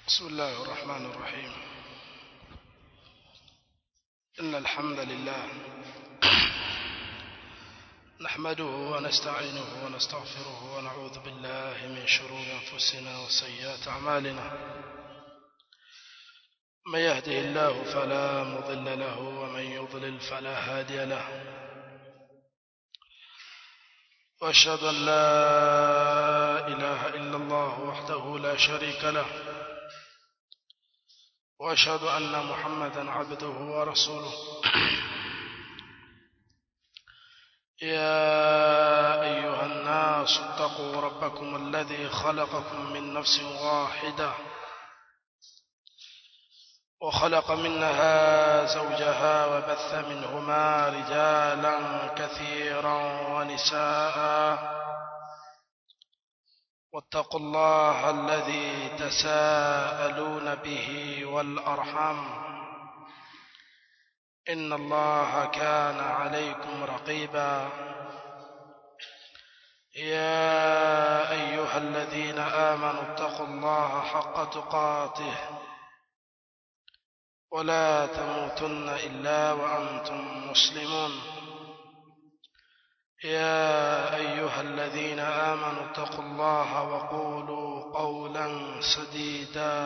بسم الله الرحمن الرحيم إن الحمد لله نحمده ونستعينه ونستغفره ونعوذ بالله من شرور أنفسنا وسيئات أعمالنا من يهده الله فلا مضل له ومن يضلل فلا هادي له واشهد ان لا اله الا الله وحده لا شريك له واشهد ان محمدا عبده ورسوله يا ايها الناس اتقوا ربكم الذي خلقكم من نفس واحده وخلق منها زوجها وبث منهما رجالا كثيرا ونساء واتقوا الله الذي تساءلون به والأرحم إن الله كان عليكم رقيبا يا أيها الذين آمنوا اتقوا الله حق تقاته ولا تموتن إلا وأنتم مسلمون يا أيها الذين آمنوا اتقوا الله وقولوا قولا سديدا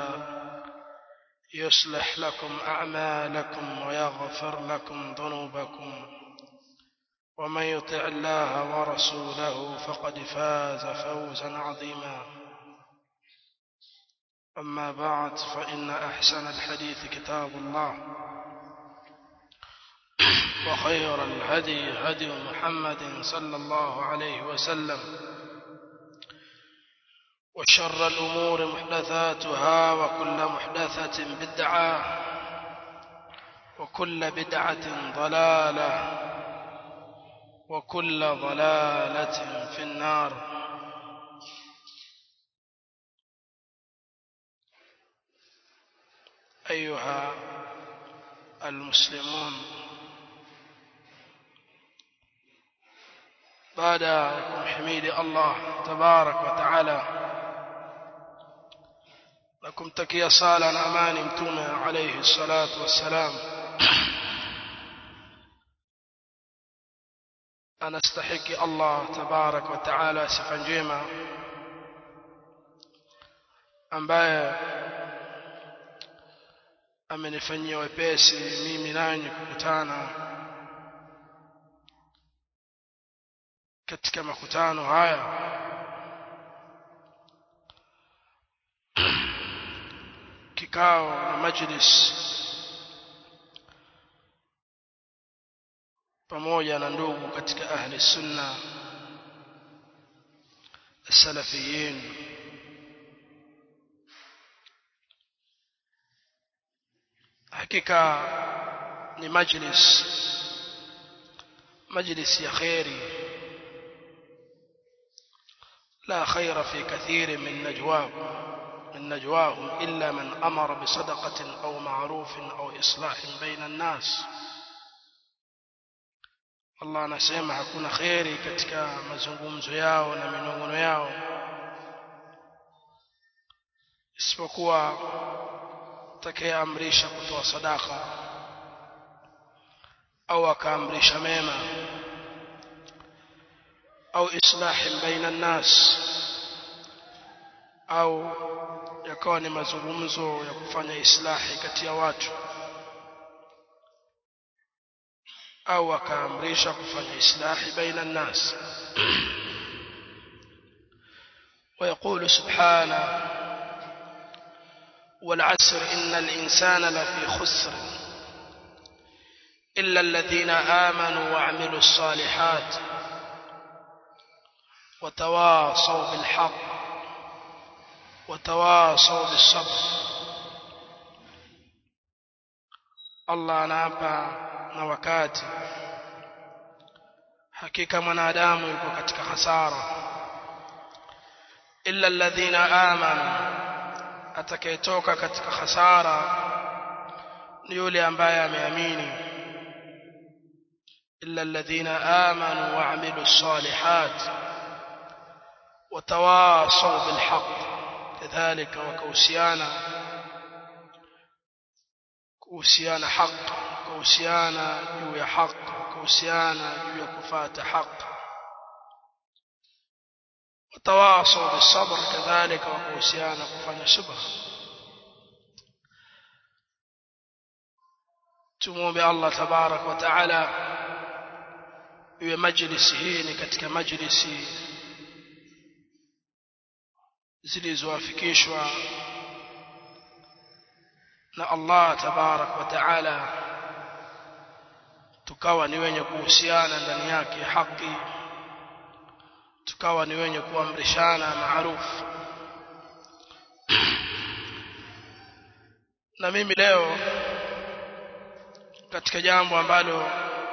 يصلح لكم أعمالكم ويغفر لكم ذنوبكم ومن يطع الله ورسوله فقد فاز فوزا عظيما أما بعد فإن أحسن الحديث كتاب الله وخير الهدي هدي محمد صلى الله عليه وسلم وشر الأمور محدثاتها وكل محدثة بدعة وكل بدعة ضلالة وكل ضلالة في النار أيها المسلمون بعد حميد الله تبارك وتعالى لكم تكي صالا أماني متومة عليه الصلاة والسلام أنا استحق الله تبارك وتعالى sifa njema ambaye amenifanyia wepesi mimi nanyi kukutana katika makutano haya kikao na majlis pamoja na ndugu katika ahli sunna السلفيين hakika ni majlis majlis ya khairi لا خير في كثير من نجواهم من نجواهم إلا من أمر بصدقة أو معروف أو إصلاح بين الناس Allah anasema hakuna kheri katika mazungumzo yao na minongono yao isipokuwa atakayeamrisha kutoa sadaka au akaamrisha mema au islahi baina nnas au yakawa ni mazungumzo ya kufanya islahi kati ya watu au akaamrisha kufanya islahi baina nnas ويقول سبحانه والعسر إن الإنسان لفي خسر إلا الذين آمنوا وعملوا الصالحات وتواصوا بالحق وتواصوا بالصبر الله anapa na wakati hakika mwanadamu yuko katika hasara illa alladhina amanu atakayetoka katika hasara ni yule ambaye ameamini illa alladhina amanu wa amilu salihat وتواصوا بالحق كذلك وكوسيانا kuhusiana haki kuhusiana juu ya haki kuhusiana juu ya kufata haki watawasaw bisabr kadhalika wa kuhusiana kufanya subra tumuombe Allah tabarak wa taala iwe majlisi hii ni katika majlisi zilizoafikishwa na Allah tabarak wa taala tukawa ni wenye kuhusiana ndani yake haki tukawa ni wenye kuamrishana maarufu na mimi leo katika jambo ambalo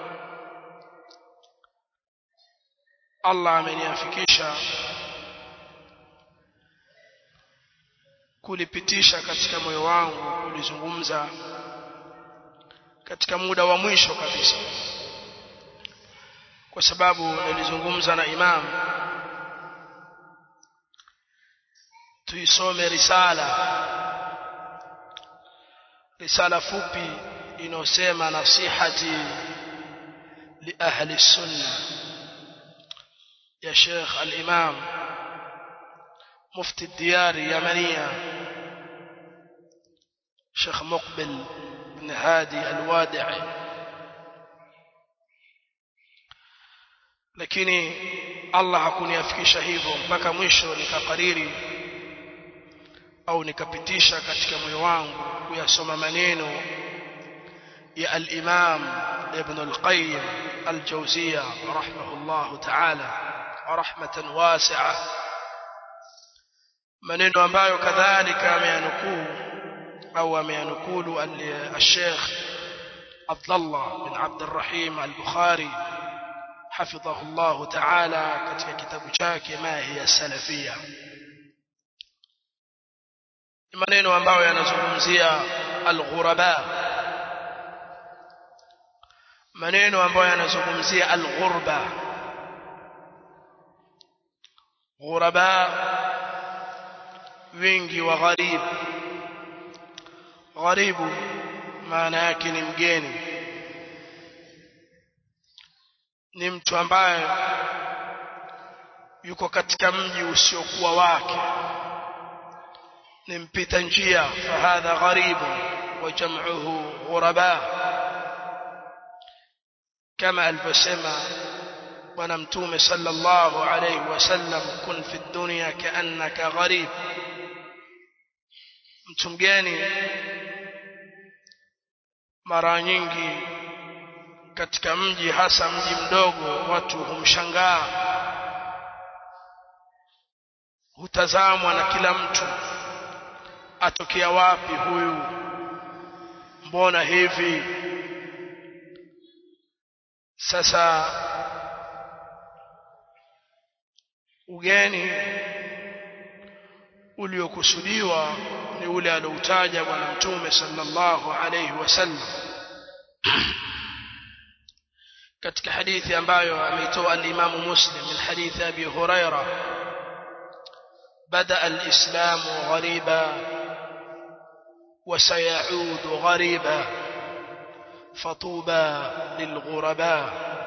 Allah ameniafikisha kulipitisha katika moyo wangu kulizungumza katika muda wa mwisho kabisa kwa sababu nilizungumza na imam tuisome risala risala fupi inayosema nasihati li ahli sunna ya Sheikh al-Imam مفتي الديار يمنية شيخ مقبل بن هادي الوادعي lakini Allah hakuniafikisha hivyo mpaka mwisho nikakariri au nikapitisha katika moyo wangu kuyasoma maneno ya al-Imam Ibn al-Qayyim al-Jawziyya rahimahullah ta'ala rahmatan wasi'a maneno ambayo kadhalika ameyanukuu au ameyanukulu al-Sheikh Abdullah bin Abdurrahim al-Bukhari حفظه الله تعالى katika kitabu chake ma hiya salafia maneno ambayo yanazungumzia al-ghuraba maneno ambayo yanazungumzia al-ghurba ghuraba wingi wa gharib gharibu maana yake ni mgeni ni mtu ambaye yuko katika mji usiokuwa wake ni mpita njia fahadha gharibu wa jam'uhu ghuraba kama alivyosema bwana mtume sallallahu alayhi wasallam kun fi dunya kaannaka gharib mtu mgeni mara nyingi katika mji hasa mji mdogo watu humshangaa hutazamwa na kila mtu atokea wapi huyu mbona hivi sasa ugeni uliokusudiwa ni ule alioutaja bwana mtume sallallahu alayhi wasallam katika hadithi ambayo ameitoa al-Imam Muslim min hadithi Abi Huraira بدا الاسلام غريبا وسيعود غريبا فطوبى للغرباء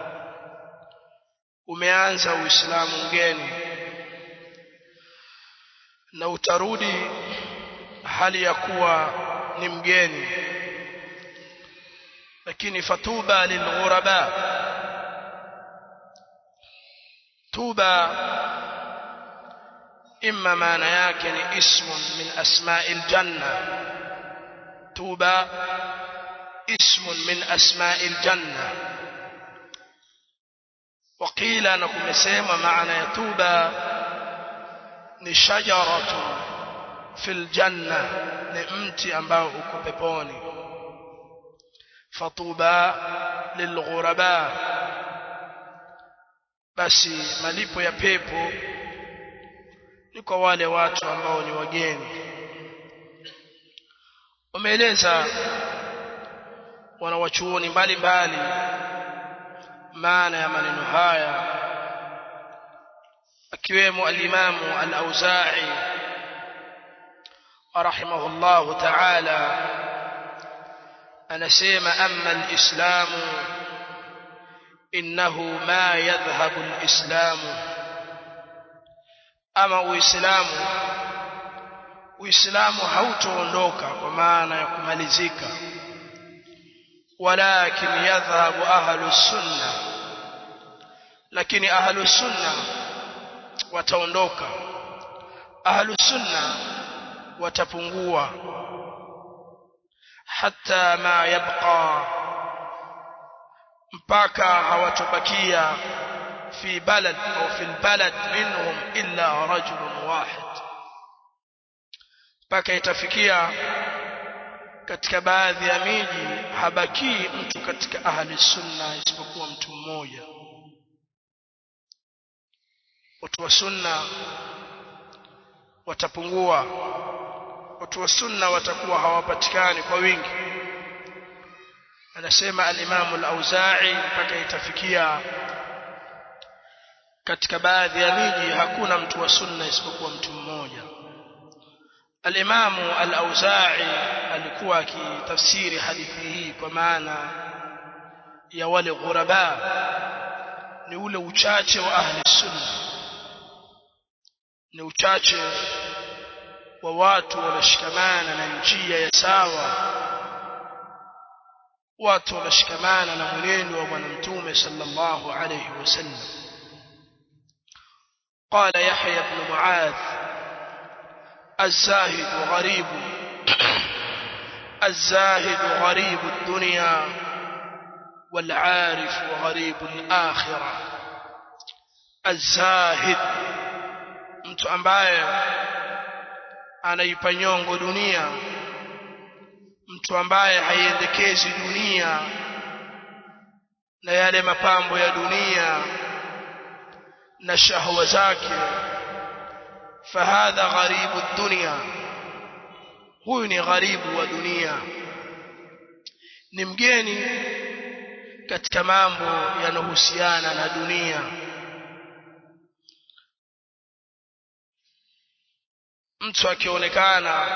umeanza uislamu mgeni na utarudi hali ya kuwa ni mgeni lakini fatuba lilghuraba tuba imma maana yake ni ismun min asma'il janna tuba ismun min asma'il janna وقيل na kumesema maana ya tuba ni shajaratu fil janna ni mti ambao uko peponi fatuba lilghuraba basi malipo ya pepo ni kwa wale watu ambao ni wageni wameeleza wanawachuoni mbalimbali maana ya maneno haya akiwemo alimamu al-Auza'i rahimahullahu ta'ala anasema amma alislamu innahu ma yadhhabu alislamu ama uislamu uislamu hautoondoka kwa maana ya kumalizika walakin yadhhabu ahlu sunna lakini ahlu sunna wataondoka ahlu sunna watapungua hatta ma yabqa mpaka hawatobakia fi balad au fi albalad minhum illa rajulun wahid mpaka itafikia katika baadhi ya miji habakii mtu katika ahli sunna isipokuwa mtu mmoja watu wa sunna watapungua watu wa sunna watakuwa hawapatikani kwa wingi anasema al-Imam al-Auza'i mpaka itafikia katika baadhi ya miji hakuna mtu wa sunna isipokuwa mtu mmoja al-Imam al-Auza'i alikuwa akitafsiri hadithi hii kwa maana ya wale ghuraba ni ule uchache wa ahli sunna ni uchache wa watu wanashikamana na njia ya sawa watu wanashikamana na mwenendo wa bwana mtume sallallahu alayhi wasallam قال يحيى بن معاذ الزاهد غريب الزاهد غريب الدنيا والعارف غريب الآخرة الزاهد mtu ambaye anaipa nyongo dunia mtu ambaye haiendekezi dunia na yale mapambo ya dunia na shahwa zake fahadha gharibu dunia huyu ni gharibu wa dunia ni mgeni katika mambo yanayohusiana na dunia mtu akionekana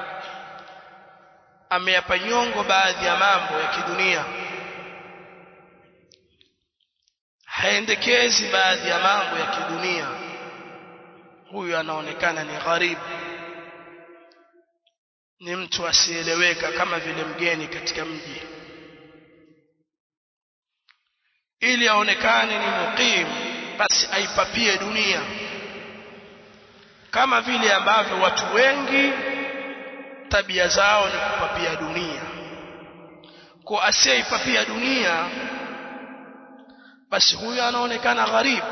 ameyapa nyongo baadhi ya mambo ya kidunia haendekezi baadhi ya mambo ya kidunia huyu anaonekana ni gharibu ni mtu asieleweka kama vile mgeni katika mji ili aonekane ni muqim basi aipapie dunia kama vile ambavyo watu wengi tabia zao ni kupapia dunia kwa asiyeipapia dunia basi huyo anaonekana gharibu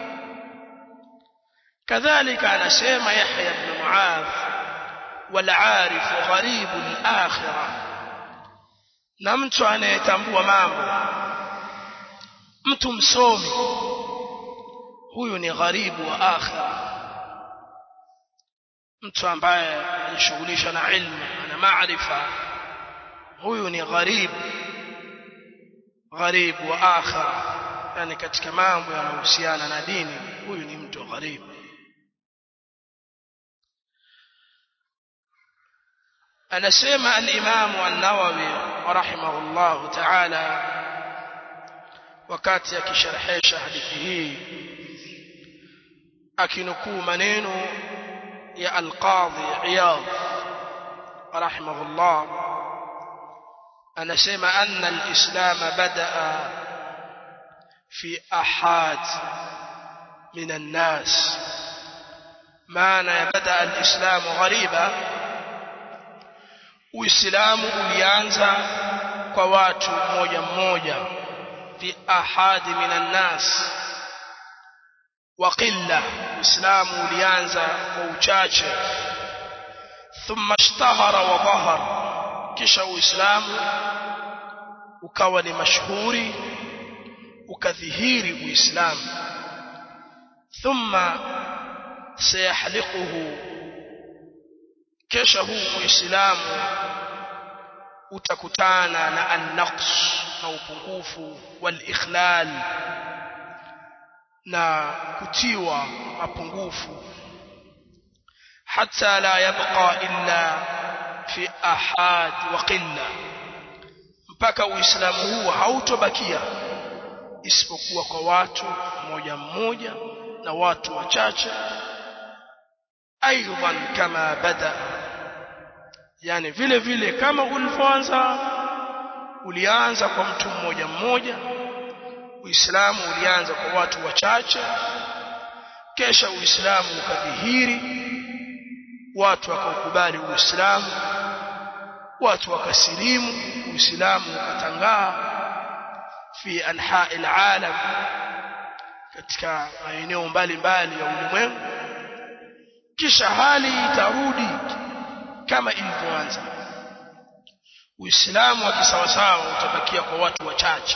kadhalika anasema Yahya ibn Muadh والعارف غريب الآخرة na mtu anayetambua mambo mtu msomi huyu ni gharibu wa akhira mtu ambaye anajishughulisha na ilmu ana maarifa huyu ni gharibu gharibu wa akhira yani katika mambo yanayohusiana na dini huyu ni mtu gharibu anasema al-Imam an-Nawawi rahimahullah ta'ala wakati akisharhisha hadithi hii akinukuu maneno ya al-Qadhi Iyad rahimahullah anasema anna al-Islam badaa fi ahad min an-nas maana ya badaa al-Islam ghariba Uislamu ulianza kwa watu mmoja mmoja fi ahadi minan nas wa qilla Uislamu ulianza kwa uchache thumma ishtahara wa dhahar kisha Uislamu ukawa ni mashuhuri ukadhihiri Uislamu thumma sayahliquhu kesha huu Uislamu utakutana na an-naqs na upungufu wal-ikhlal na kutiwa mapungufu hatta la yabqa illa fi ahad wa qilla mpaka uislamu huu hautobakia isipokuwa kwa watu mmoja mmoja na watu wachache aidan kama bada yani vile vile kama ulivyoanza ulianza kwa mtu mmoja mmoja uislamu ulianza kwa watu wachache kesha uislamu ukadhihiri watu wakaukubali uislamu watu wakasilimu uislamu ukatangaa fi anha'i alalam katika maeneo mbalimbali ya ulimwengu kisha hali itarudi kama ilivyoanza uislamu wa kisawasawa utabakia kwa watu wachache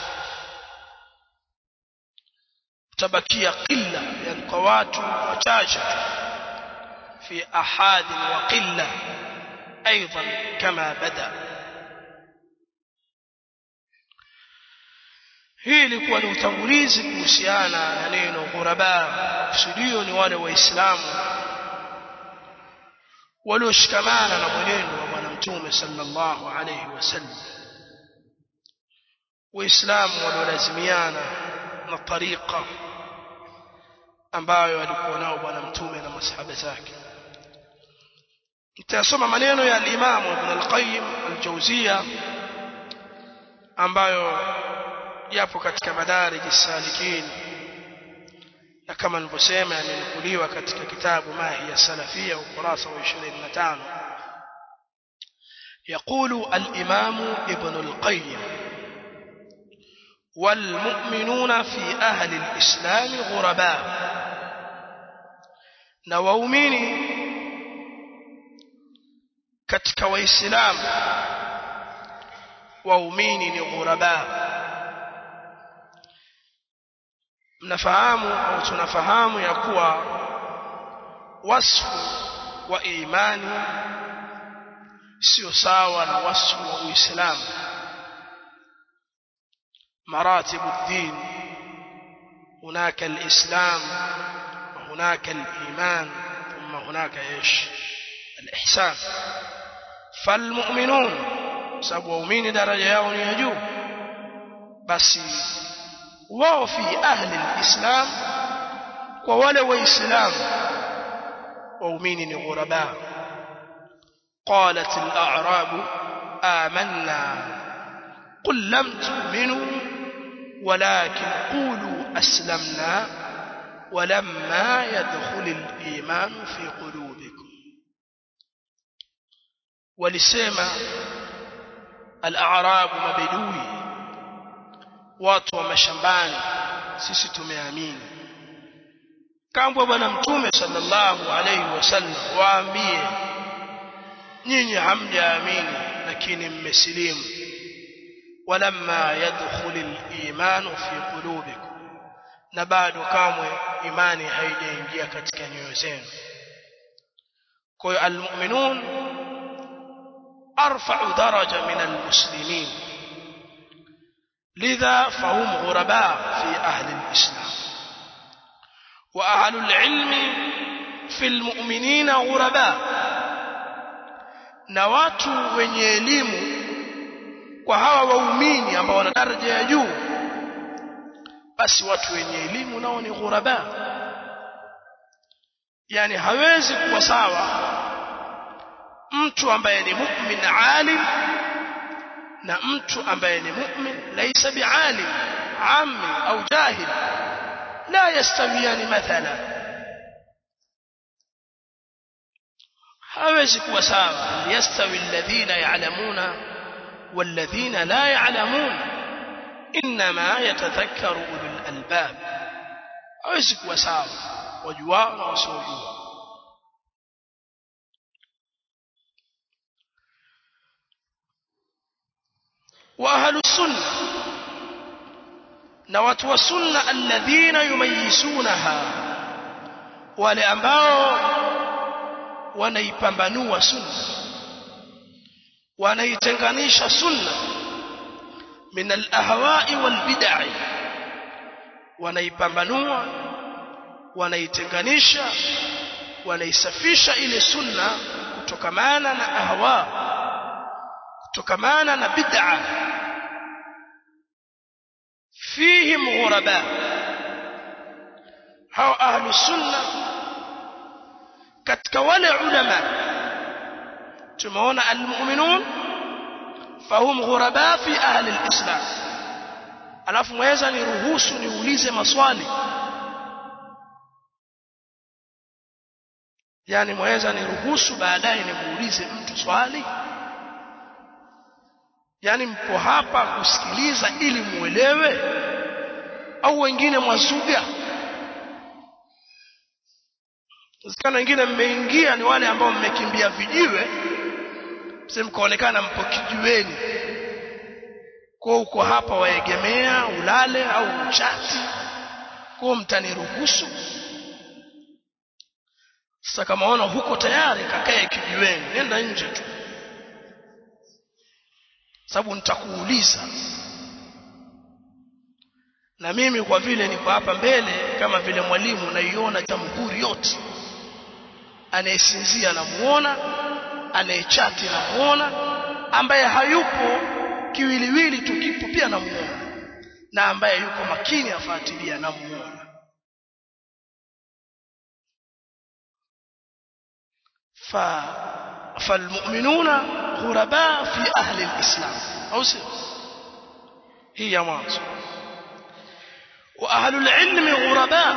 utabakia qilla yani kwa watu wachache fi ahad wa qilla aidan kama bada hii ilikuwa ni utangulizi kuhusiana na neno ghuraba kusudio ni wale waislamu walioshikamana na mwenendo wa bwana mtume sallallahu alayhi wasallam waislamu waliolazimiana na tariqa ambayo alikuwa nao bwana mtume na masahaba zake nitasoma maneno ya al-Imam Ibn al-Qayyim al-Jawziyya ambayo yapo katika madarij salikin na kama nilivyosema yamenukuliwa katika kitabu Mahi ya Salafia ukurasa wa 25 يقول الإمام ابن القيم والمؤمنون في أهل الإسلام غرباء نواؤمني katika waislamu waumini ni ghuraba mnafahamu au tunafahamu ya kuwa wasfu wa imani sio sawa na wasfu wa uislamu مراتب الدين هناك الإسلام وهناك الإيمان ثم هناك إيش الإحسان فالمؤمنون sababu waumini daraja yao ni ya juu basi wao fi ahli alislam kwa wale waislamu waumini ni ghuraba qalat al-a'rab amanna qul lam tu'minu walakin qulu aslamna ولما يدخل الإيمان في قلوبكم walisema al-a'rabu mabedui watu wa mashambani sisi tumeamini kambwa bwana mtume sallallahu alayhi wasallam waambie nyinyi hamjaamini lakini mmesilimu walamma yadkhul al-iman fi qulubikum na bado kamwe imani haijaingia katika nyoyo zenu kwa hiyo al-mu'minun أرفع درجة من المسلمين لذا فهم غرباء في أهل الإسلام وأهل العلم في المؤمنين غرباء na watu wenye elimu kwa hawa waumini ambao wana daraja ya juu basi watu wenye elimu nao ni ghuraba yani hawezi kuwa sawa mtu ambaye ni mu'min alim na mtu ambaye ni mu'min laysa bi'alim ammi au jahil la yastawiyan mathala hawezi kuwa sawa yastawi alladhina ya'lamuna walladhina la ya'lamun inma yatadhakkaru ulul albab hawezi kuwa sawa wajuao na wasiojua واهل السنه na watu wa sunna alladhina yumayisunaha wale ambao wanaipambanua sunna wanaitenganisha sunna min alahwa'i walbid'i wanaipambanua wanaitenganisha wanaisafisha ile sunna kutokamana na ahwa kutokamana na bid'a fihim ghuraba hao ahlu sunna katika wale ulama tumeona almu'minun fahum ghuraba fi ahli alislam alafu mweza niruhusu niulize maswali yani mweza niruhusu baadaye nimuulize mtu swali yani mpo hapa kusikiliza ili muelewe au wengine mwazuga Usikana wengine mmeingia ni wale ambao mmekimbia vijiwe sasa mkaonekana mpo kijiweni kwa uko hapa waegemea ulale au uchati kwa mtaniruhusu sasa kama ona huko tayari kakae kijiweni nenda nje tu sababu nitakuuliza na mimi kwa vile niko hapa mbele kama vile mwalimu naiona jamhuri yote anayesinzia namuona anayechati namuona ambaye hayupo kiwiliwili tukipo pia namuona na ambaye yuko makini afuatilia namuona fa فالمؤمنون غرباء في أهل الإسلام أو سير هي مانزو وأهل العلم غرباء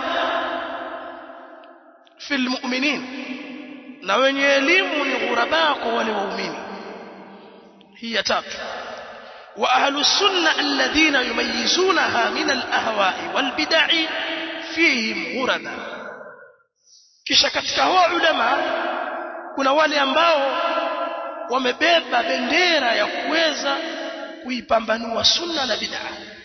في المؤمنين na wenye elimu ni ghuraba kwa wale waumini hii ya tatu wa ahlu sunna alladhina yumayyizunaha min alahwa'i walbid'i fihim ghuraba kisha katika hao ulama kuna wale ambao wamebeba bendera ya kuweza kuipambanua sunna na bid'a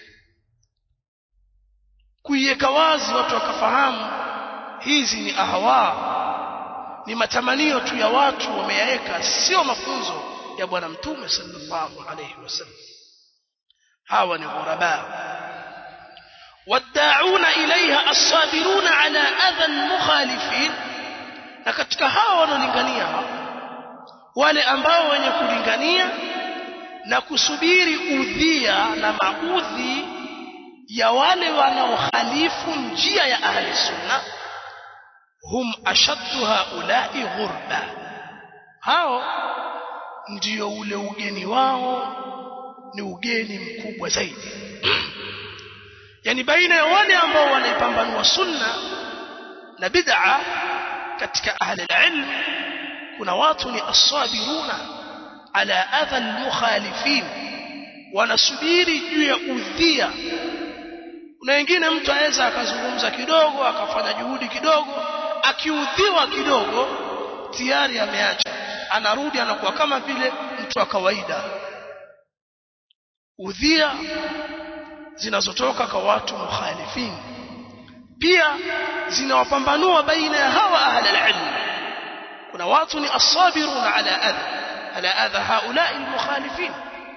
kuiweka wazi watu wakafahamu hizi ni ahwa ni matamanio tu ya watu wameyaweka sio mafunzo ya bwana mtume sallallahu alayhi wasallam hawa ni ghuraba wad'auna ilaiha as-sabiruna ala adha al-mukhalifin na katika hawa wanaolingania wale ambao wenye kulingania na kusubiri udhia na maudhi ya wale wanaokhalifu njia ya ahli sunna hum ashaddu haulai ghurba hao ndio ule ugeni wao ni ugeni mkubwa zaidi yani baina ya wale ambao wanaipambanua sunna na bid'a katika ahli ilm kuna watu ni asabiruna ala adha almukhalifin wanasubiri juu ya udhia kuna wengine mtu aweza akazungumza kidogo akafanya juhudi kidogo akiudhiwa kidogo tayari ameacha anarudi anakuwa kama vile mtu wa kawaida udhia zinazotoka kwa watu mukhalifin pia zinawapambanua baina ya hawa ahli alilm kuna watu ni asabiruna ala adha ala adha haula almukhalifin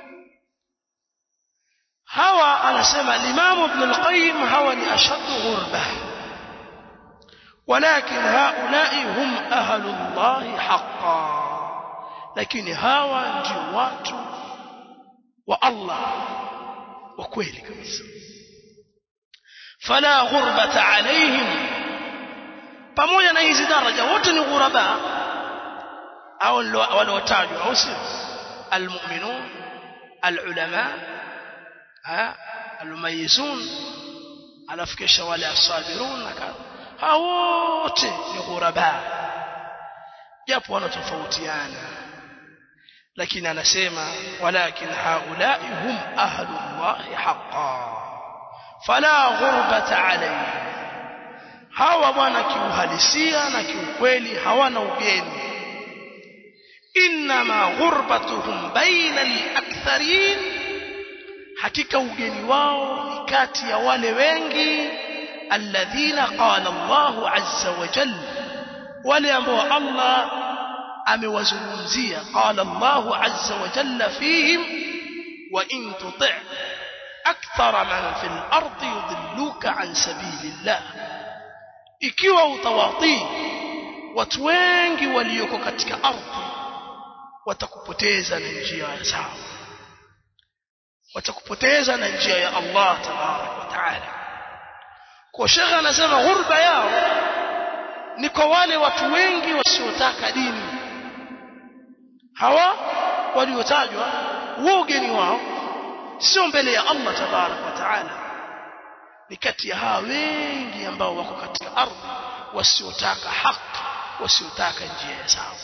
hawa anasema Imam Ibn al-Qayyim hawa ni ashaddu ghurba ولكن هؤلاء هم أهل الله حقا لكن هوا ndio watu wa Allah wa kweli kabisa fala ghurbata alaihim pamoja na hizi daraja wote ni ghuraba au waliotajwa au sio almu'minun alulama almumayyizun alafu kisha wale asabirun na kadha hao wote ni ghuraba japo wanatofautiana lakini anasema walakin haulai hum ahlullahi haqqan fala ghurbata alayhim hawa bwana kiuhalisia na kiukweli hawana ugeni inma ghurbatuhum baina al-aktharin hakika ugeni wao ni kati ya wale wengi alladhina qala Allahu azza wa jalla wale ambao Allah amewazungumzia qala Allahu azza wa jalla fihim wa in tuti' akthara man fil ardi yudilluka an sabilillah ikiwa utawatii watu wengi walioko katika ardhi watakupoteza na njia sawa watakupoteza na njia ya Allah tabarak wa ta'ala kwa shekha anasema ghurba yao ni kwa wale watu wengi wasiotaka dini hawa waliotajwa wogeni wao sio mbele ya Allah tabarak wa taala ni kati ya hawa wengi ambao wako katika ardhi wasiotaka haki wasiotaka njia ya sawa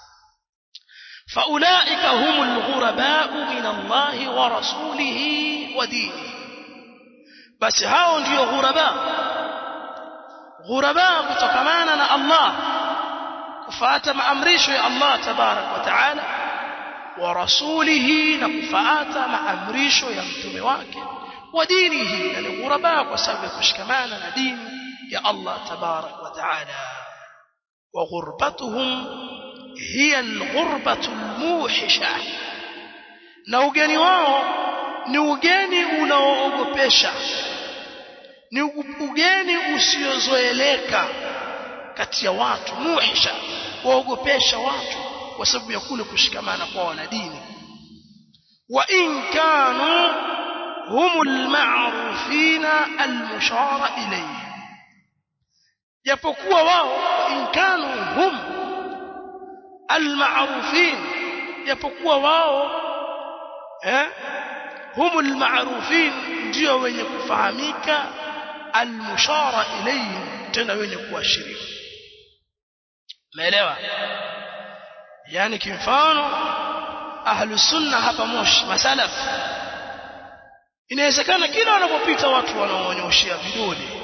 فاولئك هم الغرباء من الله ورسوله ودينه بس hao ndio ghuraba ghuraba kutokamana na Allah kufuata maamrisho ya Allah tabarak wa taala wa rasulihi na kufuata maamrisho ya mtume wake wa dinihi na ni ghuraba kwa sababu ya kushikamana na dini ya Allah tabarak wa taala wa ghurbatuhum hiya alghurbatu almuhisha na ugeni wao ni ugeni unaoogopesha ni ugeni usiozoeleka kati ya watu muhisha waogopesha watu kwa sababu ya kule kushikamana kwao na dini wa in kanu hum almarufina almushara ilayhi japokuwa wao in kanu hum almarufin japokuwa wao eh hum almarufin ndio wenye kufahamika almushara ilayhi tena wenye kuashiriwa umeelewa yani kimfano ahlu sunna hapa moshi masalaf inawezekana kila wanapopita watu wanaoonyoshia vidole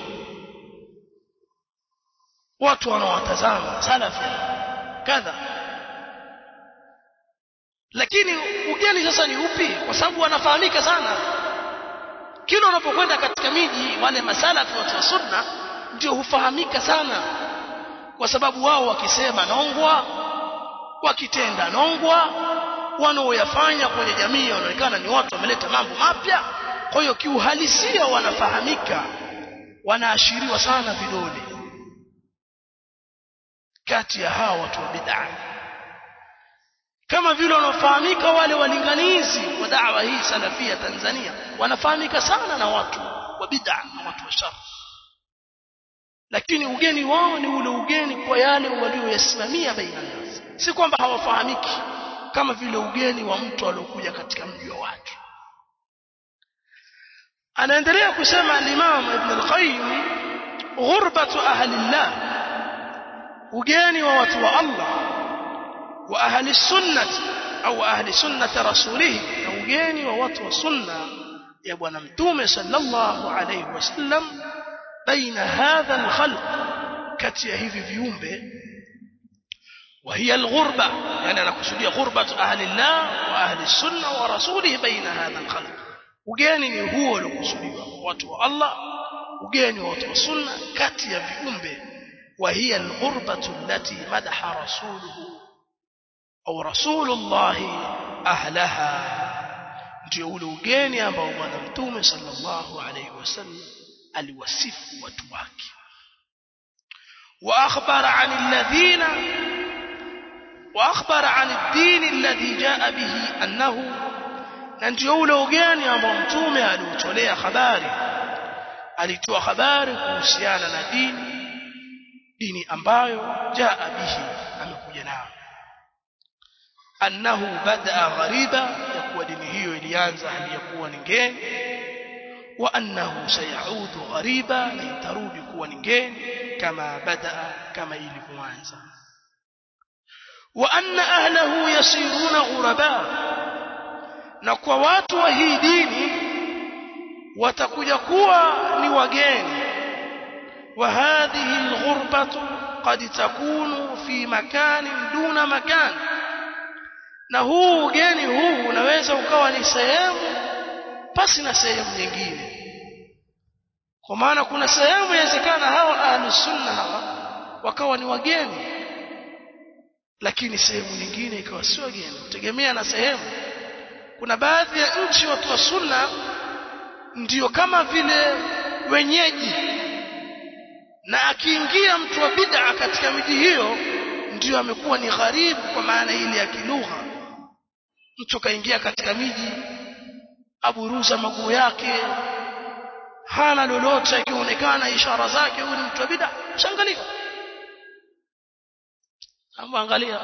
watu wanaowatazama salafi kadha lakini ugeni sasa ni upi kwa sababu wanafahamika sana kila unapokwenda katika miji wale masalafi watu wa sunna ndio hufahamika sana kwa sababu wao wakisema nongwa wakitenda nongwa wanaoyafanya kwenye jamii wanaonekana ni watu wameleta mambo mapya kwa hiyo kiuhalisia wanafahamika wanaashiriwa sana vidole kati ya hawa watu wa bid'a kama vile wanafahamika wale walinganizi wa da'wa hii salafia Tanzania wanafahamika sana na watu wa bid'a na watu wa shar lakini ugeni wao ni ule ugeni kwa yale walioyasimamia baina nasi si kwamba hawafahamiki kama vile ugeni wa mtu aliyokuja katika mji wa watu anaendelea kusema al-Imam Ibn al-Qayyim ghurbatu ahli Allah ugeni wa watu wa Allah wa ahli sunnati au ahli sunnati rasulih na ugeni wa watu wa sunna ya bwana mtume sallallahu alayhi wasallam baina hadha al-khalq kati ya hivi viumbe وهي الغربة يعني أنا قصدي غربة أهل الله وأهل السنة ورسوله بين هذا الخلق وجاني هو لقصدي واتوا الله وجاني واتوا السنة كاتيا بأمبه وهي الغربة التي مدح رسوله أو رسول الله أهلها ndio ule ugeni ambao bwana mtume sallallahu alayhi wasallam aliwasifu watu wake wa akhbara anil ladhina واخبر عن الدين الذي جاء به انه na ndio ule ugeni ambao mtume aliutolea habari alitoa habari kuhusiana na dini dini ambayo jaa bihi amekuja nayo annahu badaa ghariba ya kuwa dini hiyo ilianza hali ya kuwa ni ngeni wa annahu sayaudu ghariba na itarudi kuwa ni ngeni kama badaa kama ilivyoanza وأن أهله يصيرون غرباء نكوا watu wa hii dini watakuja kuwa ni wageni وهذه الغربة قد تكون في مكان دون مكان na huu ugeni huu unaweza ukawa ni sehemu pasi na sehemu nyingine kwa maana kuna sehemu inawezekana hawa ahlus sunna hawa wakawa ni wageni lakini sehemu nyingine ikawa si wageni kutegemea na sehemu kuna baadhi ya nchi watu wa sunna ndiyo kama vile wenyeji na akiingia mtu wa bid'a katika miji hiyo ndiyo amekuwa ni gharibu kwa maana ile ya kilugha mtu kaingia katika miji aburuza maguu yake hana lolote akionekana ishara zake huyu ni mtu wa bid'a shangalia Amba angalia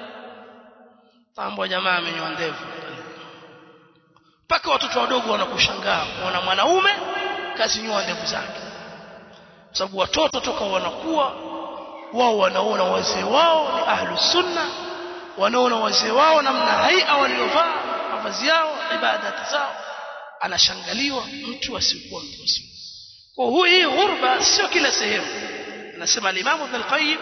tambo jamaa amenyoa ndevu mpaka watoto wadogo wanakushangaa kuona mwanaume kazinyoa ndevu zake sababu watoto toka wanakuwa wao wanaona wazee wao ni ahlu sunna wanaona wazee wao namna haia waliovaa mavazi yao ibadati zao anashangaliwa mtu asiyekuwa mtu wa sunna kwa hiyo hii ghurba sio kila sehemu anasema al-Imam Ibn al-Qayyim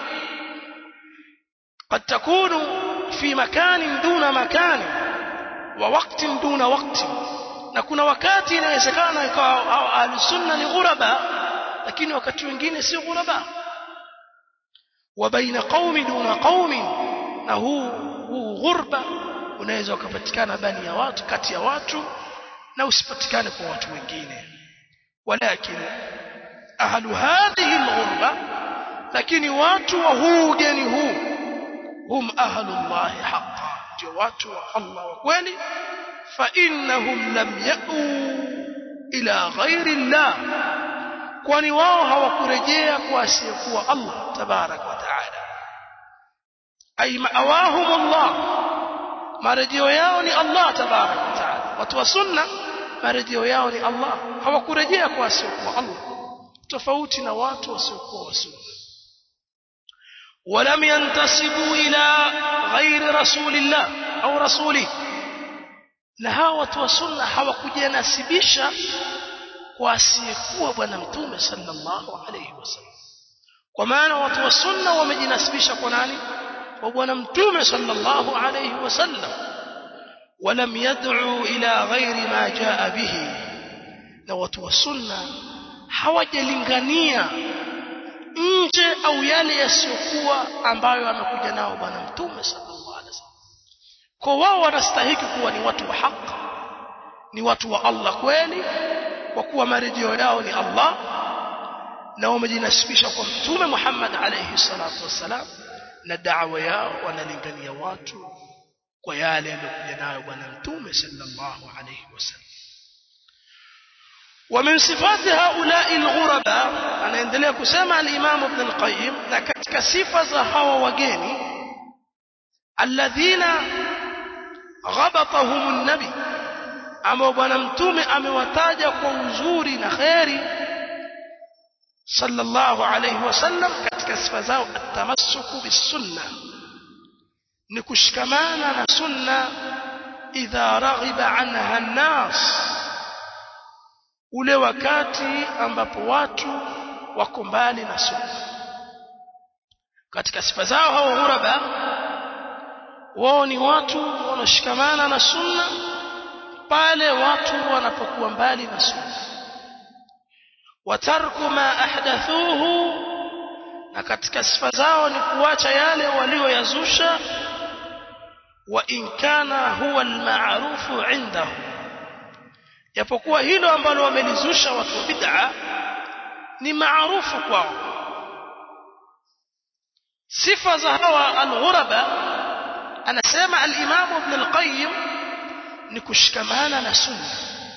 قد تكون في مكان دون مكان ووقت دون وقت na kuna wakati inawezekana ikawa ahli sunna ni ghuraba lakini wakati wengine si ghuraba wa baina qaumi duna qaumi na huu huu ghurba unaweza ukapatikana bani ya watu kati ya watu na usipatikane kwa watu wengine walakin ahlu hadhihi alghurba lakini watu wa huu ugeni huu hum ahlullahi haqqan ndio watu wa Allah wa kweli fa innahum lam ya'u ila ghairi Allah kwani wao hawakurejea kwa asiyekuwa Allah tabarak wa taala ay ma'awahum Allah marejeo yao ni Allah tabarak wa taala watu wa sunna marejeo yao ni Allah hawakurejea kwa asiyekuwa Allah tofauti na watu wasiokuwa wa sunna ولم ينتسبوا إلى غير رسول الله أو رسوله na hawa watu wa sunna hawakujinasibisha kwa asiyekuwa bwana mtume sallallahu alayhi wasallam kwa maana watu wa sunna wamejinasibisha kwa nani kwa bwana mtume sallallahu alayhi wasallam ولم يدعوا إلى غير ما جاء به na watu wa sunna hawajalingania nje au yale yasiyokuwa ambayo amekuja nao bwana mtume sallallahu alaihi wasallam kwa wao wanastahili kuwa ni watu wa haki ni watu wa Allah kweli kwa kuwa marejeo yao ni Allah na wamejinasibisha kwa mtume Muhammad alayhi salatu wassalam na da'wa yao wanalingania watu kwa yale yaliyokuja nayo bwana mtume sallallahu alayhi wasallam ومن صفات هؤلاء الغرباء anaendelea kusema al-Imam Ibn al-Qayyim na katika sifa za hawa wageni alladhina ghabatahum an-nabi ambao bwana mtume amewataja kwa uzuri na khairi sallallahu alayhi wasallam katika sifa zao at-tamassuku bis-sunnah ni kushikamana na sunna idha raghiba anha an-nas ule wakati ambapo watu wako mbali na sunna katika sifa zao hao ghuraba wao ni watu wanaoshikamana na sunna pale watu wanapokuwa mbali na sunna watarku ma ahdathuhu na katika sifa zao ni kuacha yale walioyazusha wa in kana huwa almaarufu indahu japokuwa hilo ambalo wamelizusha watu wa bid'a ni maarufu kwao sifa za hawa al-ghuraba anasema al-imam ibn al-qayyim ni kushikamana na sunna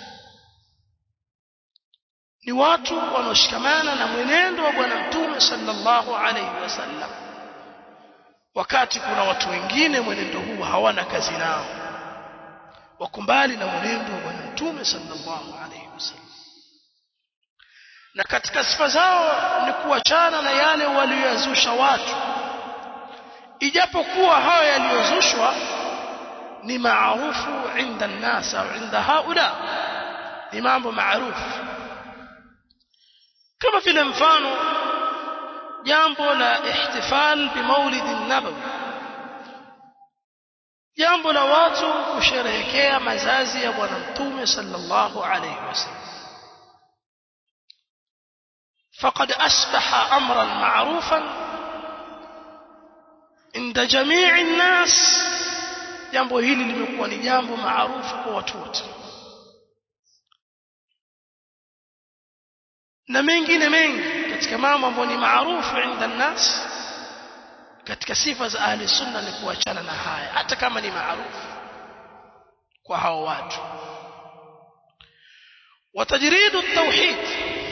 ni watu wanaoshikamana na mwenendo wa bwana mtume sallallahu alayhi wasallam wakati kuna watu wengine mwenendo huu hawana kazi nao wako mbali na mwenendo wa bwana mtume sallallahu alayhi wasallam na katika sifa zao ni kuachana na yale waliyozusha watu ijapokuwa hayo yaliyozushwa ni maarufu inda nnas au inda haula ni mambo maarufu kama vile mfano jambo la ihtifal bimaulid nabawi jambo la watu kusherehekea mazazi ya bwana mtume sallallahu alayhi wasallam فقد أصبح أمرا معروفا عند جميع الناس jambo hili limekuwa ni jambo maarufu kwa watu wote na mengine mengi katika mambo ambayo ni maarufu inda nas katika sifa za ahli sunna ni kuachana na haya hata kama ni maarufu kwa hao watu watajridu tauhid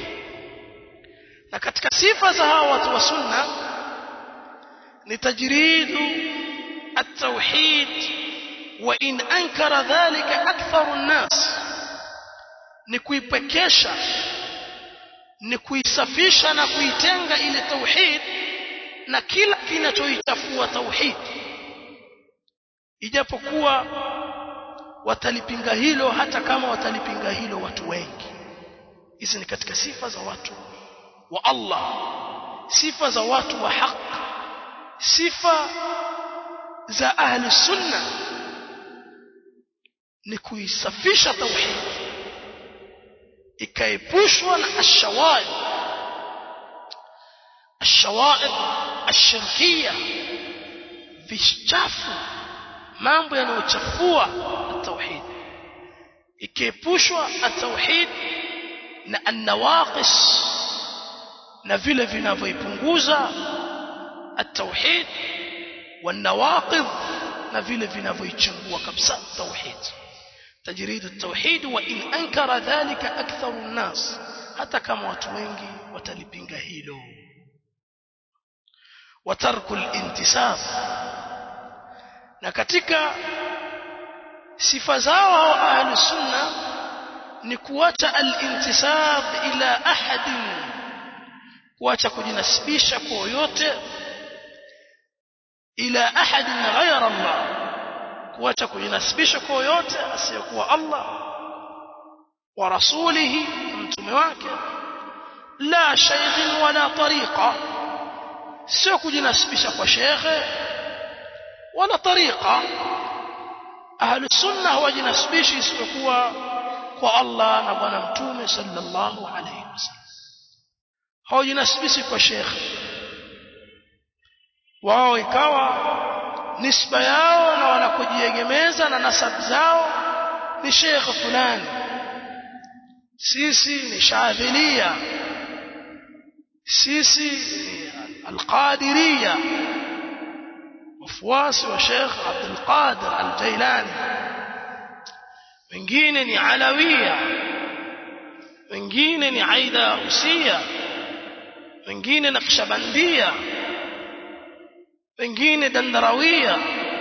katika sifa za hawa watu wa sunna ni tajridu at-tauhid wa in ankara dhalika aktharu an-nas ni kuipekesha ni kuisafisha na kuitenga ile tauhid na kila kinachoichafua tauhid ijapokuwa watalipinga hilo hata kama watalipinga hilo watu wengi hizi ni katika sifa za watu wa Allah sifa za watu wa haq sifa za ahli sunna ni kuisafisha tauhid ikaepushwa na ashawaib ashawaib ashirkia vichafu mambo yanayochafua tauhid ikiepushwa at-tauhid na an-nawaqis na vile vinavyoipunguza at-tauhid wan-nawaqidh na vile vinavyoichangua kabisa tauhid tajrid at-tauhid wa in ankara dhalika aktharu an-nas hata kama watu wengi watalipinga hilo wa tarku al-intisab na katika sifa zao hao ahli sunna ni kuacha al-intisab ila ahadin kuacha kujinasibisha kwa yote ila ahadin ghayra Allah kuacha kujinasibisha kwa yote asiyokuwa Allah wa rasulihi mtume wake la shaykh wala tariqa sio kujinasibisha kwa shekhe wala tariqa ahlu sunna hawajinasibishi isipokuwa kwa Allah na bwana mtume sallallahu alayhi wasallam hawajinasibishi kwa shekhe wao ikawa nisba yao na wanakojiegemeza na nasab zao ni shekhe fulani sisi ni shadhilia sisi ni alqadiriya wafuasi wa Sheikh Abdul Qadir Al-Jailani wengine ni Alawia wengine ni Aida Usia wengine Naqshbandia wengine Dandarawia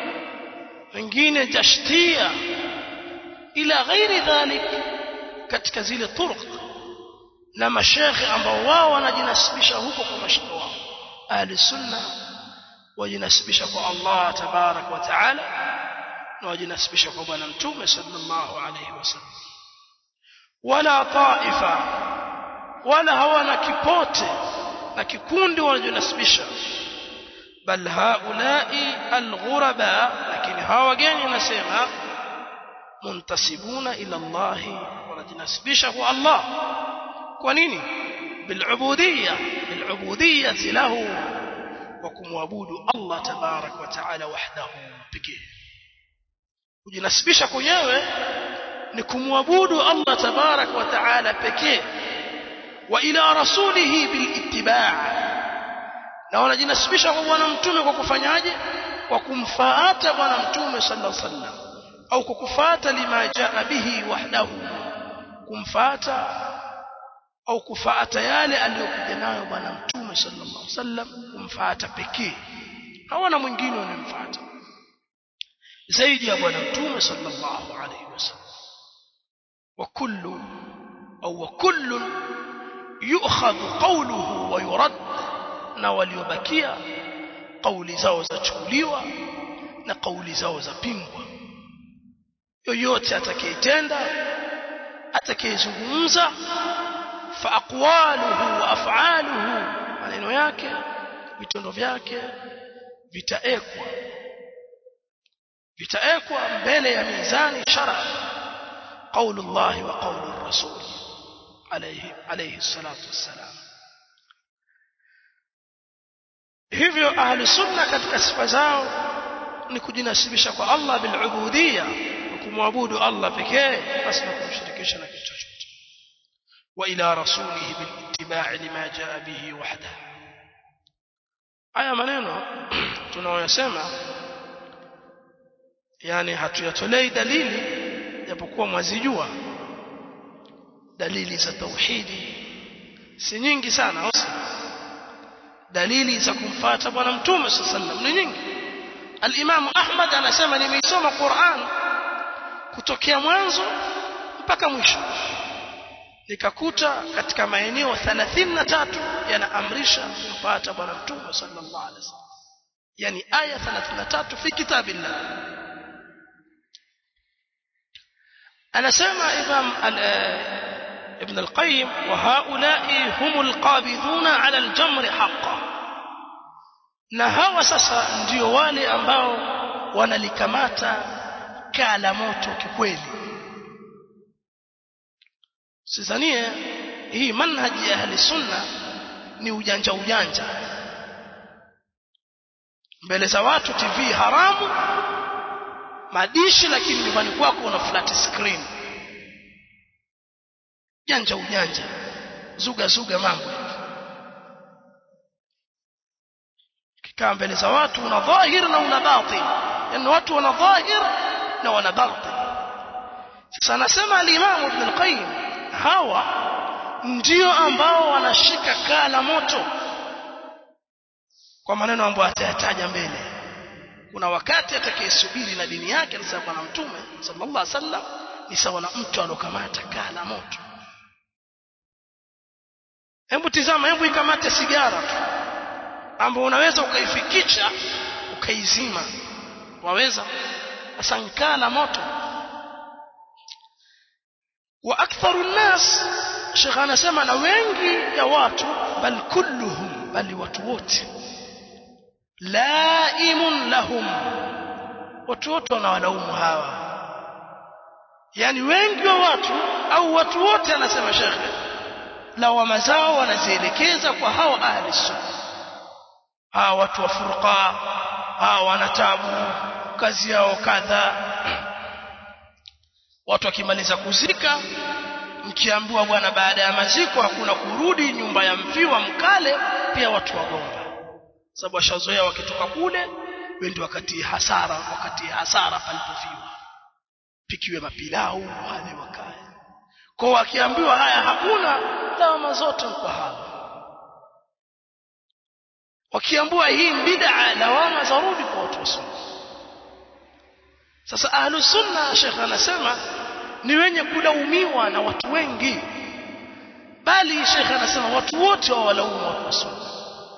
wengine Jashtia ila ghairi dhalik katika zile turuq na mashekhe ambao wao wanajinasibisha huko kwa mashekhe wao ahli sunna wajinasibisha kwa Allah tabarak wa taala na wajinasibisha kwa bwana mtume sallallahu alayhi wasallam wala taifa wala hawana kipote na kikundi wanajinasibisha bal haulai alghuraba lakini hawa wageni nasema muntasibuna ila Allah wanajinasibisha kwa Allah kwa nini bilubudiyya bilubudiyyati lahu wa kumwabudu Allah tabarak wa taala wahdahu pekee kujinasibisha kwenyewe ni kumwabudu Allah tabarak wa taala pekee wa ila rasulihi bilittiba' na wanajinasibisha kwa bwana mtume kwa kufanyaje kwa kumfuata bwana mtume sallallahu alaihi wasallam au kwa kufuata lima jaa bihi wahdahu kumfuata au kufuata yale aliyokuja nayo bwana mtume sallallahu alaihi wasallam kumfuata pekee hawana mwingine wanamfuata zaidi ya bwana mtume sallallahu alaihi wasallam wa kullu au wa kullu yu'khadhu qawluhu wa yurad na waliobakia kauli zao zachukuliwa na kauli zao zapingwa yoyote atakayetenda atakayezungumza fa aqwaluhu wa af'aluhu maneno yake vitendo vyake vitaekwa vitaekwa mbele ya mizani shara qaulu Allah wa qaulu Rasul alayhi alayhi salatu wassalam hivyo ahli sunna katika sifa zao ni kujinasibisha kwa Allah bil ubudiyya kumwabudu Allah pekee basi na kumshirikisha na kitu chochote wa ila rasulihi bil ittiba' lima jaa bihi wahda haya maneno tunaoyasema yani hatuyatolei dalili japokuwa mwazijua dalili za tauhidi si nyingi sana dalili za kumfuata bwana mtume sallam ni nyingi al-Imam Ahmad anasema nimeisoma Qur'an kutokea mwanzo mpaka mwisho nikakuta katika maeneo 33 yanaamrisha kumfuata bwana mtume sallallahu alaihi wasallam yani aya 33 fi kitabillah anasema imam ibn al-qayyim wa haula'i humul qabidhuna 'ala al-jamr haqqan na hawa sasa ndio wale ambao wanalikamata kaa la moto kikweli sizanie hii manhaji ya ahli sunna ni ujanja ujanja mbele za watu TV haramu madishi lakini nyumbani kwako una flat screen janja ujanja zuga zuga mambo kikaa mbele za watu una dhahir na una batin yani watu wana dhahir na wana batin sasa anasema al-Imam Ibn al-Qayyim hawa ndio ambao wanashika kaa la moto kwa maneno ambayo atayataja mbele kuna wakati atakayesubiri na dini yake ni sawa na mtume sallallahu alaihi wasallam ni sawa na mtu alokamata kaa la moto hebu tizama hebu ikamate sigara tu ambayo unaweza ukaifikisha ukaizima waweza sasa kaa la moto wa aktharu nnas Sheikh anasema na wengi ya watu bal kulluhum bali watu wote laimun lahum watu wote wanawalaumu hawa yani wengi wa watu au watu wote anasema Sheikh lawama zao wanazielekeza kwa hawa ahli sunna hawa watu wa furqa hawa wanatabu kazi yao kadha watu wakimaliza kuzika mkiambiwa bwana baada ya maziko hakuna kurudi nyumba ya mfiwa mkale pia watu wagomba sababu washazoea wakitoka kule wendi wakati hasara wakati hasara palipofiwa pikiwe mapilau wale wakae kwa wakiambiwa haya hakuna lawama zote kwa hawa wakiambiwa hii bid'a lawama zarudi kwa watu wa sunna sasa ahlu sunna shekh anasema ni wenye kulaumiwa na watu wengi bali shekh anasema watu wote wawalaumu watu wa sunna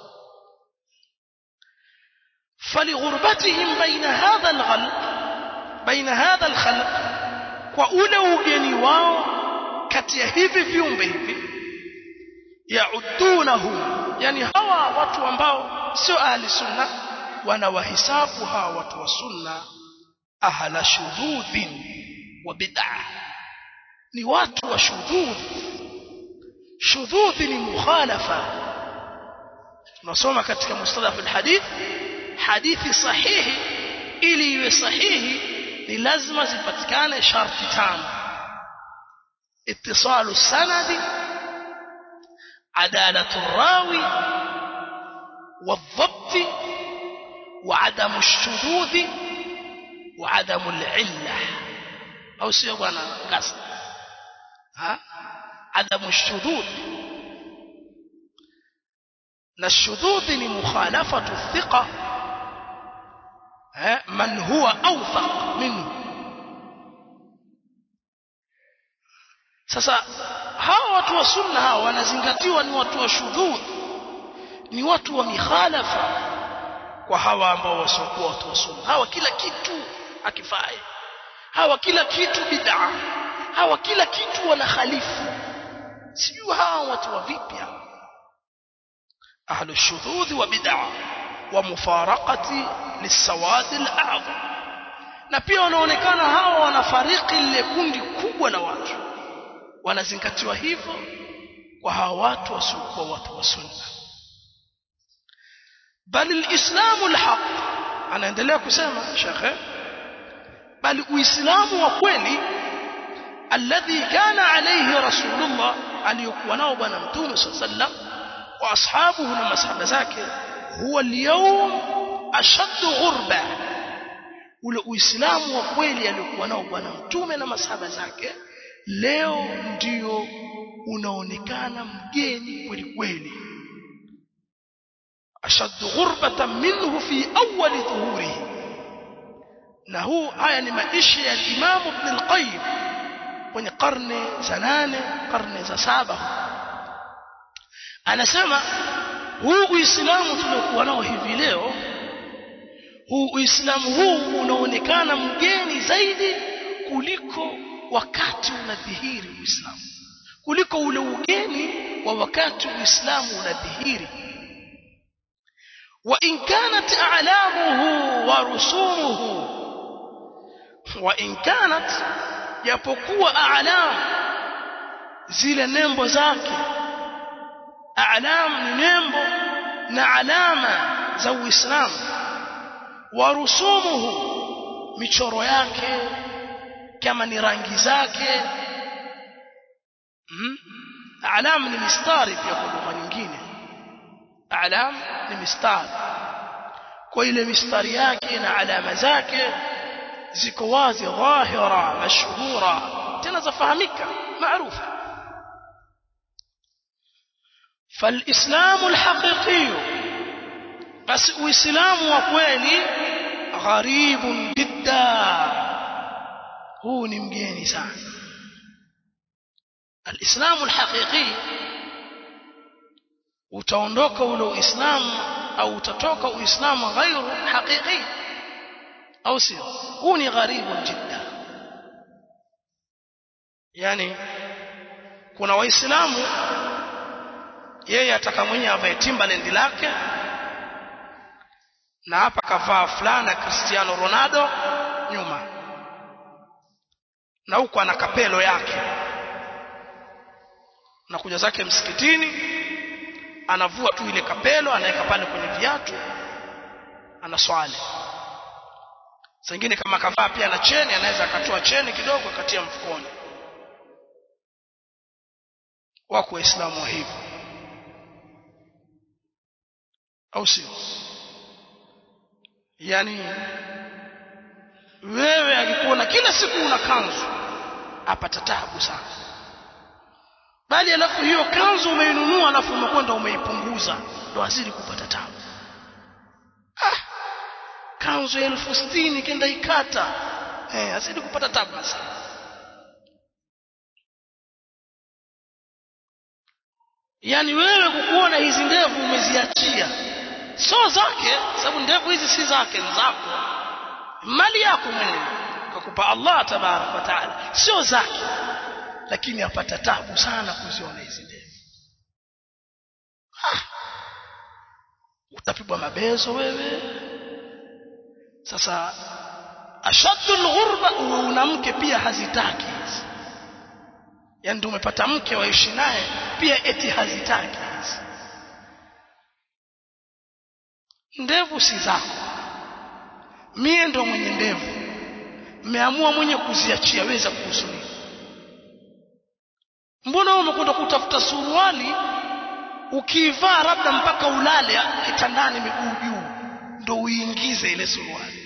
فلغربتهم بين هذا الخلق بين هذا الخلق kwa ule ugeni wao kati ya hivi viumbe hivi yaudunahum yani hawa watu ambao sio ahli sunna wanawahisabu hawa watu wa sunna ahla shududhin wa bid'ah ni watu wa shududh shududh ni mukhalafa tunasoma katika mustalah alhadith hadithi sahihi ili iwe sahihi ni lazima zipatikane sharti tano ittisalu sanadi adalatu rawi والضبط وعدم الشذوذ وعدم العلة أو سيبوانا قصد ها عدم الشذوذ الشذوذ لمخالفة الثقة من هو أوثق منه sasa hawa watu wa sunna hawa wanazingatiwa ni watu wa shudhudh ni watu wa mikhalafa kwa hawa ambao wasiokuwa watu wa sunna hawa kila kitu akifai hawa kila kitu bid'a hawa kila kitu wana khalifu sijui hawa watu wa vipi ahlu shudhudh wa bid'a wa mufaraqati lisawad al-a'zam na pia wanaonekana hawa wanafariki lile kundi kubwa la watu wanazingatiwa hivyo kwa hawa watu wasiokuwa watu wa sunna bali alislamu alhaq anaendelea kusema shekhe bali uislamu wa kweli alladhi kana alayhi rasulullah aliyokuwa nao bwana mtume sallam wa ashabuhu na masahaba zake huwa alyawm ashaddu ghurba ule uislamu wa kweli aliyokuwa nao bwana mtume na masahaba zake leo ndio unaonekana mgeni kweli kweli ashaddu ghurbatan minhu fi awwal dhuhurihi na huu haya ni maisha ya Imam Ibn al-Qayyim kwenye karne za nane karne za saba anasema huu uislamu tuliokuwa nao hivi leo huu uislamu huu unaonekana mgeni zaidi kuliko wakati unadhihiri uislamu kuliko ule ugeni wa wakati uislamu unadhihiri wa in kanat a'lamuhu wa rusumuhu wa in kanat japokuwa a'lam zile nembo zake a'lam ni nembo na alama za uislamu wa rusumuhu michoro yake kama ni rangi zake hmm? alam ni mistari pia kwa lugha nyingine alam ni mistari kwa ile mistari yake na alama zake ziko wazi dhahira mashhura tena zafahamika maarufa فالإسلام الحقيقي بس وإسلام وكويلي غريب جدا هو نمجيني سان الإسلام الحقيقي utaondoka ule uislamu au utatoka uislamu ghairu haqiqi au sio huu ni gharibu jidda yani kuna waislamu yeye ataka mwenye avae timbaland lake na hapa kavaa fulana Cristiano Ronaldo nyuma na huko ana kapelo yake na kuja zake msikitini anavua tu ile kapelo anaweka pale kwenye viatu anaswali sengine kama kavaa pia na cheni anaweza akatoa cheni kidogo akatia mfukoni wako waislamu wa hivyo au sio yani wewe akikuona kila siku una kanzu apata taabu sana bali alafu hiyo kanzu umeinunua alafu umekwenda umeipunguza ndo azidi kupata taabu ah kanzu ya elfu sitini kenda ikata eh azidi kupata taabu basi yani wewe kukuona hizi ndevu umeziachia sio zake sababu ndevu hizi si zake ni zako mali yako mwenyewe kakupa Allah tabarak wa taala sio zake lakini apata tabu sana kuziona hizi ndevu ah. utapigwa mabezo wewe sasa ashaddu alghurba una mke pia hazitaki hizi yani ndio umepata mke waishi naye pia eti hazitaki hizi ndevu si zako mie ndo mwenye ndevu mmeamua mwenye kuziachia weza kuhusu nini mbona wewe umekwenda kutafuta suruali ukiivaa labda mpaka ulale kitandani miguu juu ndo uingize ile suruali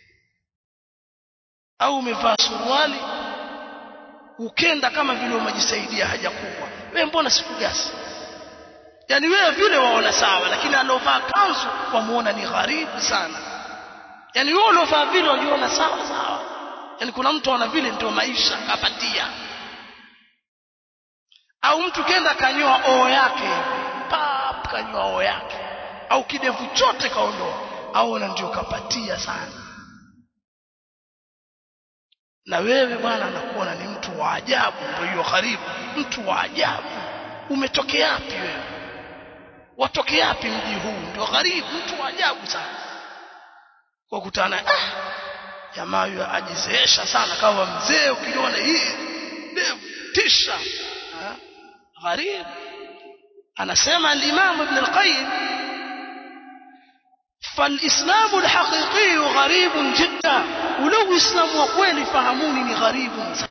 au umevaa suruali ukenda kama vile umejisaidia haja kubwa wewe mbona sikugasi yani wewe vile waona sawa lakini alovaa kanzu wamuona ni gharibu sana yani wewe ulovaa vile wajiona sawa sawa yani kuna mtu ana vile ndio maisha kapatia au mtu kenda kanyoa oo yake pap kanyoa oo yake au kidevu chote kaondoa aona ndio kapatia sana na wewe bwana anakuona ni mtu wa ajabu ndio hiyo karibu mtu wa ajabu umetokea wapi wewe watokea wapi mji huu ndio gharibu mtu wa ajabu sana kwa kutana ah jamaa huyo ajizeesha sana kama mzee ukiona hii ndevu tisha gharibu anasema al-Imam Ibn al-Qayyim فالإسلام الحقيقي غريب جدا ولو إسلام وقويل فهموني غريب